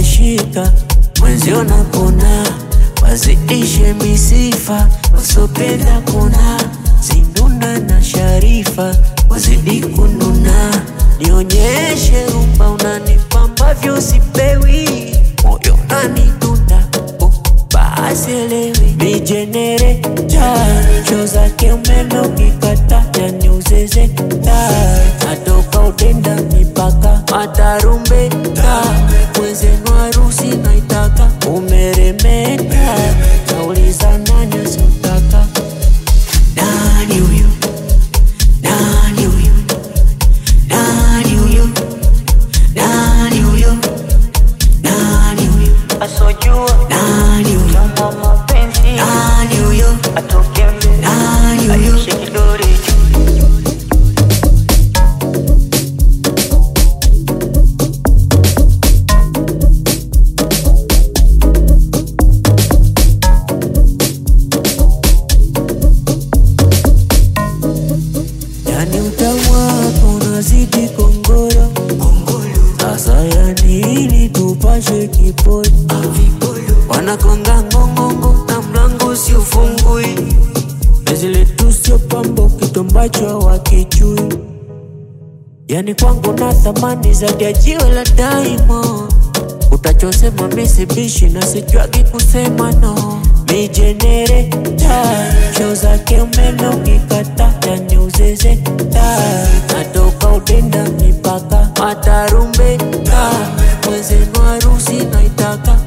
zimeshika mwenzio napona, wazidishe misifa, wasopenda kuna zinduna na Sharifa wazidi kununa, nionyeshe rumba unanipa ambavyo sipewi, moyo unanidunda oh, basi elewi mijenereta cho zake umeme ukikata yani uzezeta natoka udenda mipaka matarumbeta mwenzenu harusi naitaka umeremeta nauliza nani asiotaka nani huyu nani huyu nani huyu nani huyu nani huyu asojua nani huyu kama mapenzi nani huyu atoke mbele nani huyu aishe kidore yani utamu wako unazidi kongoro sasa yani ili tupashe kiporo wanakonga ngongongo na mlango si ufungui zile tu sio pambo kitu ambacho wakichui yani kwangu na thamani zaidi ya jiwe la daimo utachosema misibishi na sichwagi kusema no mijenereta cho zake umeme ukikata yani uzezeta natoka udenda mipaka matarumbeta mwenzenu harusi naitaka